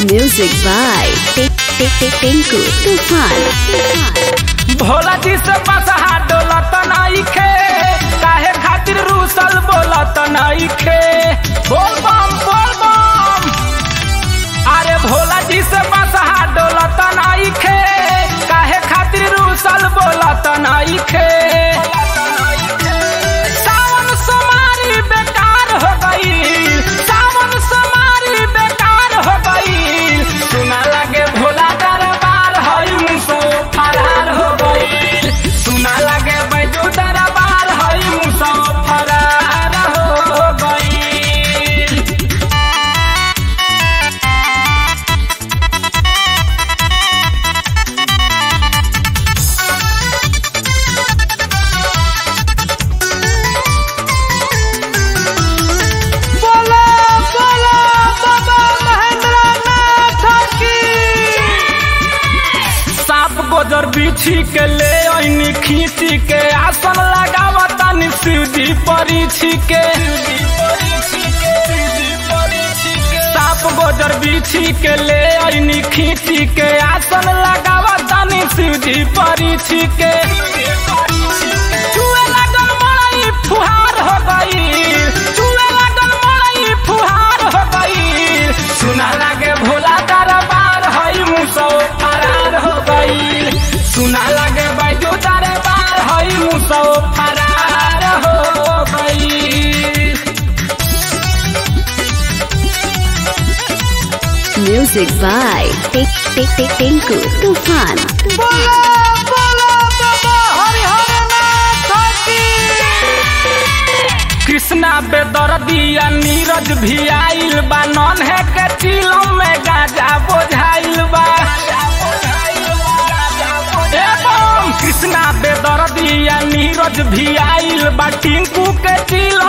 Music by Tinku Tufan. Bhola जी से बसहा डोलत नइखे काहे खातिर रूसल बोलत नइखे बोल बम बोल बम अरे भोला जी से बसहा डोलत नइखे काहे खातिर रूसल बोलत नइखे सावन सोमारी बेकार हो गई सावन सोमारी बेकार हो गई सुना लगे भोला दरबार हई मुसो फरार हो गई सुना लगे बैजू दरबार हई मुसो फरार हो गई बोला बोला बाबा महेंद्र नाथ की साप गोजर बिछी के ले ऐनी खींची के आसन लगावतानी शिवजी परीछी के साप गोजर बिछी के ले ऐनी खींची के आसन लगावतानी शिवजी परीछी के चुए लागल मड़ई फुहार हो गई चुए लागल मड़ई फुहार हो गई सुना लागे भोला दरबार हई मुसो फरार हो गई सुना लागे बैजू दरबार हई मुसो फरार हो गई Music by Tinku Tufan. बोला बोला बाबा हरिहर नाथ की कृष्णा बेदर्दिया नीरज भी आइल बा नन है के चिलम में गाजा बोझाइल बा एवं कृष्णा बेदर्दिया नीरज भी आइल बा टिंकू के चिलम